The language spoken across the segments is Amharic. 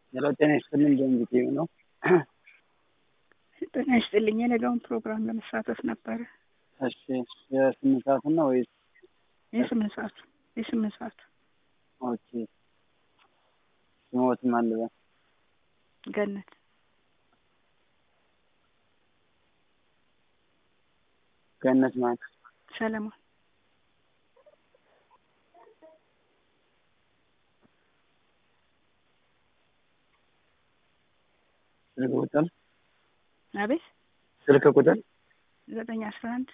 ሄሎ ጤና ይስጥልኝ ደንግጤ ነው። ጤና ይስጥልኝ። የነገውን ፕሮግራም ለመሳተፍ ነበረ። እሺ የስምንት ሰዓት ነው ወይስ? የስምንት ሰዓቱ የስምንት ሰዓቱ ኦኬ ስሞትም አለ ገነት ገነት ማለት ሰለሞን ስልክ ቁጥር አቤት ስልክ ቁጥር ዘጠኝ አስራ አንድ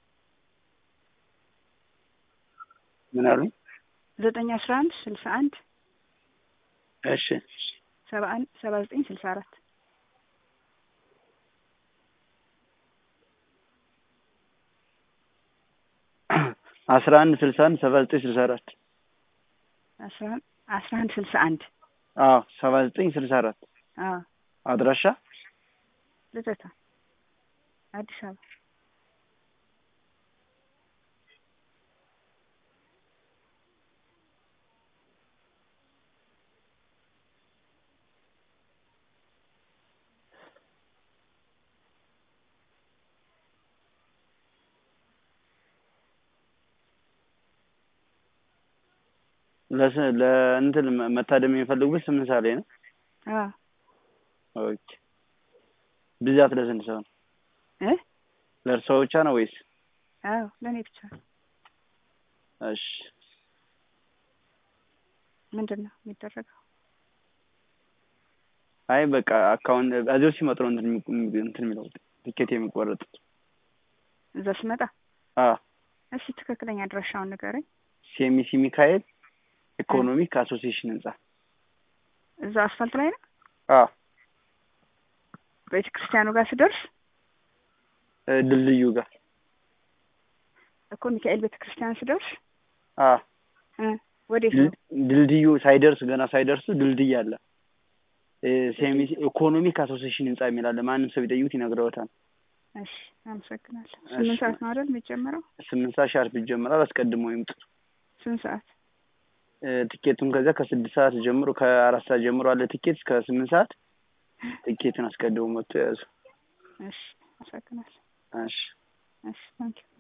ምን አሉኝ? ዘጠኝ አስራ አንድ ስልሳ አንድ እሺ ሰባ አንድ ሰባ ዘጠኝ ስልሳ አራት አስራ አንድ ስልሳ አንድ ሰባ ዘጠኝ ስልሳ አራት አስራ አስራ አንድ ስልሳ አንድ አዎ ሰባ ዘጠኝ ስልሳ አራት አዎ አድራሻ ልደታ አዲስ አበባ ለስ ለእንትን መታደም የሚፈልጉት ስምንት ሰዓት ላይ ነው። አዎ ኦኬ ብዛት ለስንት ሰው ነው? እ ለእርስዎ ብቻ ነው ወይስ? አዎ ለእኔ ብቻ እሺ ምንድን ነው የሚደረገው? አይ በቃ አካውንት እዚሁ ሲመጡ ነው እንትን የሚ- እንትን የሚለው ቲኬት የሚቆረጥ። እዛ ስመጣ አዎ እሺ ትክክለኛ አድራሻውን ንገረኝ። ሴሚሲ ሚካኤል ኢኮኖሚክ አሶሲዬሽን ህንጻ። እዛ አስፋልት ላይ ነው አዎ ቤተ ክርስቲያኑ ጋር ስደርስ እ ድልድዩ ጋር እኮ ሚካኤል ቤተ ክርስቲያን ስደርስ አዎ እ ወዴት ነው? ድል- ድልድዩ ሳይደርስ ገና ሳይደርሱ ድልድይ አለ። እ ሴሚሲ ኢኮኖሚክ አሶሲዬሽን ህንጻ የሚል አለ። ማንም ሰው ቢጠይቁት ይነግረውታል። እሺ አመሰግናለሁ። ስምንት ሰዓት ነው አይደል የሚጀመረው? ስምንት ሰዓት ሻርፕ ይጀምራል። አስቀድሞ ይምጡ። ስንት ሰዓት? እ ቲኬቱን ከዛ ከስድስት ሰዓት ጀምሮ ከአራት ሰዓት ጀምሮ አለ ቲኬት እስከ ስምንት ሰዓት ቲኬቱን አስቀድሞ መጥቶ ያዙ። እሺ አመሰግናለሁ። እሺ እሺ ታንኪዩ